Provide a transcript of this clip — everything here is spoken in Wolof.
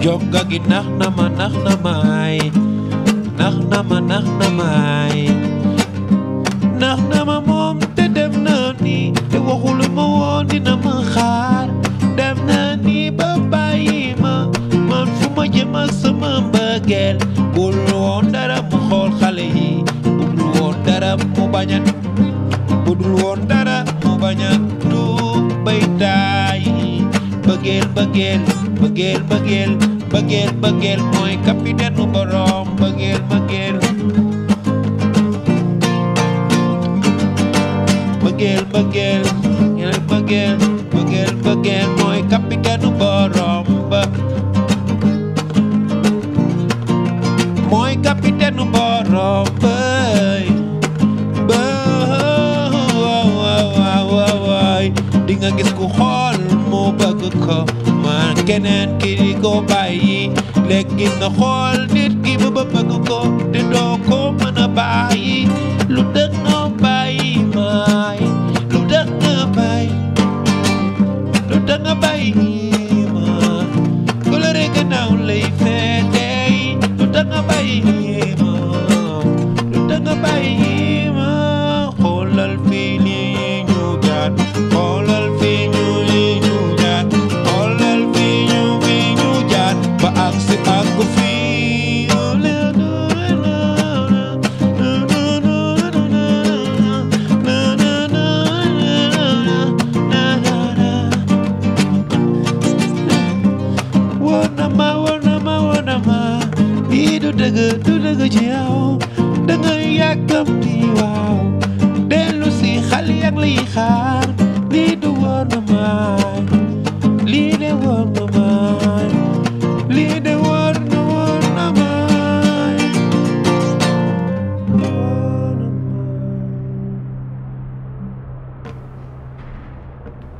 jonga gi nax na ma nax na maay nax na ma nax na maay nax na ma moom te dem na ni te waxul ma woon dina ma xaar dem na ni ba bàyyi ma man fu ma jëm ak sama mbëggeel bul woon dara mu xool xale yi bul woon dara mu bañ a budul woon dara mu bañ a tuub bay taayi bëggeel bëggeel bëggeel bëggeel bëggeel bëggeel mooy capitaine nu borom bëggeel bëggeel bëggeel bëggeel bëggeel bëggeel bëggeel bëggeel mooy capitaine nu borom ba mooy capitaine nu borom bay ba waay di nga gis ku xool mu bëgg ko man keneen ki di ko bàyyi léegi nga xool nit ki ba ba bëgg ko te doo ko mën a bàyyi lu dëgg nga bàyyi maay lu dëgg nga bàyyi lu dëgg nga bàyyi ma coloré gannaaw lay feetey lu dëgg nga bàyyi ma lu dëgg nga bàyyi ma xoolal fii nii ñu jaar xoolal fii ñu lii ñu jaar xoolal fii ñu fii ñu jaar ba agsi ak fii woon na ma woon na ma woon na ma lii du dëgg du dëgg ci yow da nga yàkkamti waaw dellu si xale yak lay xaar lii du woon na ma lii de woon na ma lii de woon na woon na ma woon na ma